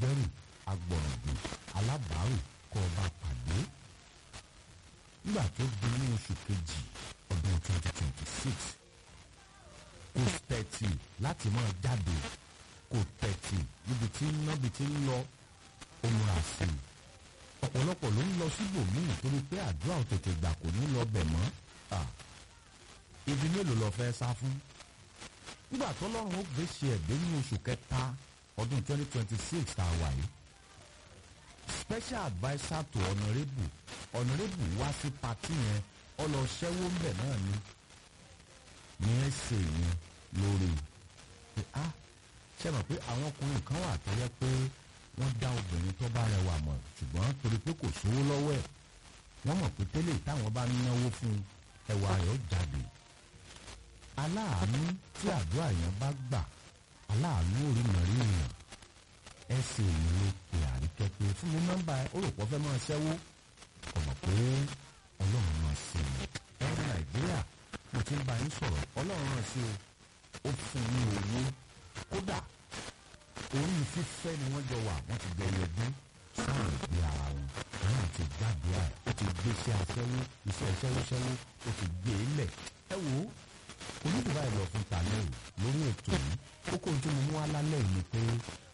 agbẹ́rù agbọ̀ngbò alábàárù kọ́ ọba pàdé nígbà tó di ní oṣù kejì ọdún twenty twenty six kò tẹ̀tì láti máa jáde kò tẹ̀tì níbi tí nábi tí ń lọ ó múra sí i ọ̀pọ̀lọpọ̀ ló ń lọ síbòmíì torí pé àdúrà ò tètè gbà kò ní lọ bẹ̀ mọ́ ibi mélòó lọ fẹ́ sá fún nígbà tó lọ́rùn ó gbèsè ẹ̀dẹ́ ní oṣù kẹta ọdún twenty twenty six tá a wà yìí special adviser to honourable honourable wá sí pati yẹn ọ lọ ṣẹ́wó ńbẹ̀ náà ni ní ẹsẹ̀ yẹn lórí pé a ṣe mọ̀ pé àwọn ọkùnrin kan wà tó yẹ pé wọ́n dá obìnrin tó bá rẹwà mọ̀ ṣùgbọ́n torí pé kò sówó lọ́wọ́ ẹ̀ wọ́n mọ̀ pé tẹ́lẹ̀ táwọn bá náwó fún ẹwà rẹ̀ ó jáde aláàánú tí àdúrà yẹn bá gbà aláàánú orí mọ̀rí èèyàn ẹ sì ní ló pe àríkẹ́ pé fún mi nọ́mbà ẹ ó rò pọ̀ fẹ́ máa ṣẹ́wó ọ̀mọ̀ pé ọlọ́run máa ṣe ni ẹ̀rọ nàìjíríà mo ti ń bá yín sọ̀rọ̀ ọlọ́run náà ṣe ó fún ní owó kódà orí fífẹ́ ni wọ́n jọ wà wọ́n ti jẹyẹ ọdún sáwọn ìgbé ara wọn àwọn ti jáde à ó ti gbé iṣẹ́ aṣẹ́wó iṣẹ́ ṣẹ́wóṣẹ́wó ó ti gbé e lẹ̀ ẹ wò ó onídùúbà ìlọ fún tàlẹ́ ò lórí ètò yìí kókó tí mo mú alálẹ̀ yìí ni pé